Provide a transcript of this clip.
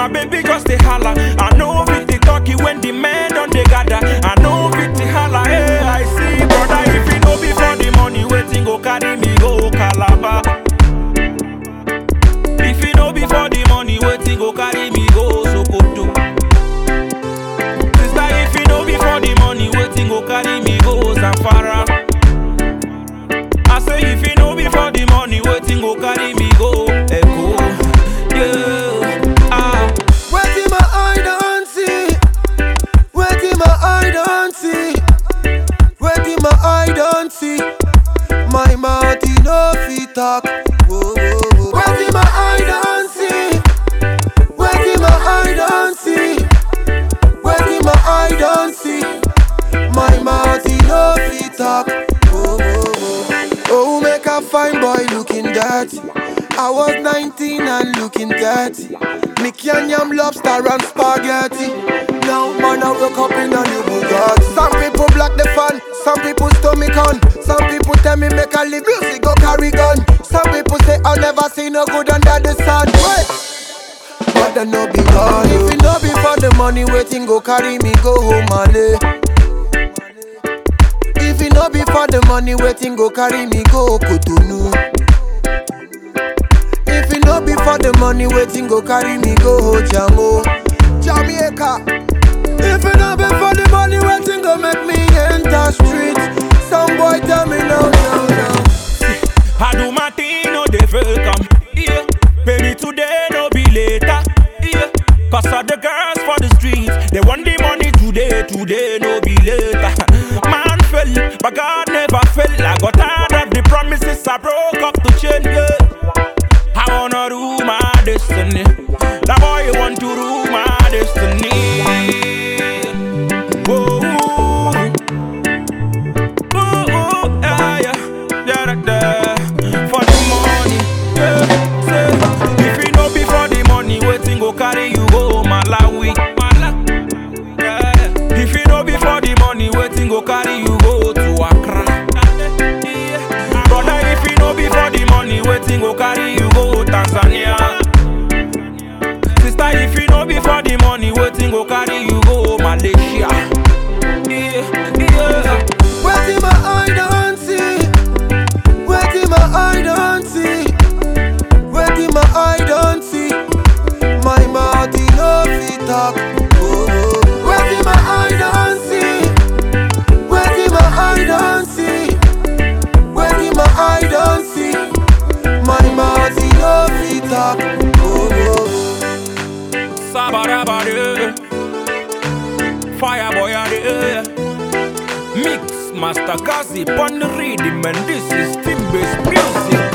my baby just dey holla. I know fit the talkie when the men don dey gather. I know fit the holla. Hey, I see, brother. If it no be for the money, waiting go carry me go Calabar. If it no be for the money, waiting go carry me go Sokoto. Sister, if it no be for the money, waiting go carry me go Zamfara. I say if it no be for the money, waiting go carry me go Echo. Yeah, ah. Waiting my eye don't see. Waiting my eye don't see. Waiting my eye don't see. My mouth he no fit talk. Whoa, whoa, whoa. Waiting my eye don't see. Waiting my eye don't see. Waiting my eye don't see. My mouth he no fit talk. Whoa, whoa, whoa. Oh, make a fine boy looking dirty. I was 19 and looking 30. Mickey and yam lobster and spaghetti. Now man I woke up in a new Bugatti. Some people block the fun, some people stomach on. Some people tell me make a live music go carry gun. Some people say I'll never see no good under the sun. Wait. But I no be God. If it no be for the money, waiting go carry me go home Ale. If it no be for the money, waiting go carry me go Cotonou. If it no be for the money, waiting go carry me go Jamo, Jamaica. If it no be for the money, waiting go make me enter street. Some boy tell me no, no, no. I do my thing, no they fake am. Yeah, baby today no be later. Yeah, cause of the girls for the streets, they want the money today, today no be later. Man fell, but God never fell. I got tired of the promises, I broke up to change. Yeah. I wanna rule my destiny. That boy want to rule my destiny. Whoa. Ooh, ooh, yeah, yeah, yeah, da, da. For the money, yeah, say. If it no be for the money, waiting go carry you go Malawi. Mala, yeah. If it no be for the money, waiting go carry you go to Accra. Yeah. Brother, if it no be for the money, waiting go carry you go Tanzania. Sister, if it no be for the money, waiting go carry you go Malaysia. Yeah, yeah. Waiting my eye don't see. Waiting my eye don't see. Waiting my eye don't see. My mouth he no fit talk. Oh, oh. Waiting my eye don't see. Waiting my eye don't see. Waiting my eye don't see. My mouth he no fit talk. Oh, oh, oh. Sabarabade Fire boy are there Mix Master Gazi on the rhythm and this is team based music